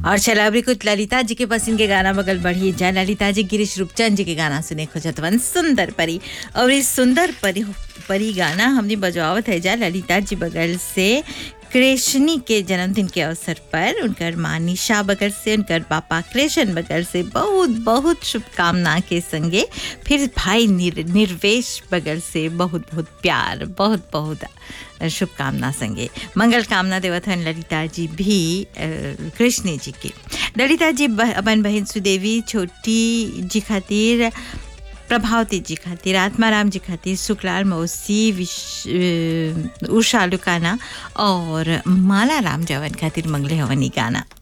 और चला अभी कुछ ललिता जी के पसंद के गाना बगल बढ़ी जाए ललिता जी गिरीश रूपचंद जी के गाना सुने खोजतवन सुंदर परी और इस सुंदर परी परी गाना हमने बजवावत है जा ललिता जी बगल से कृष्णी के जन्मदिन के अवसर पर उनकर माँ निशा बगल से उनकर पापा कृष्ण बगल से बहुत बहुत शुभकामना के संगे फिर भाई निर, निर्वेश बगल से बहुत बहुत प्यार बहुत बहुत शुभकामना संगे मंगल कामना देवत हन ललिता जी भी कृष्ण जी की ललिता जी अपन बहन सुदेवी छोटी जी खातिर प्रभावती जी खातिर आत्माराम जी खातिर सुखलाल मौसी विश उषा लुकाना और माला राम जवन खातिर मंगले हवनी गाना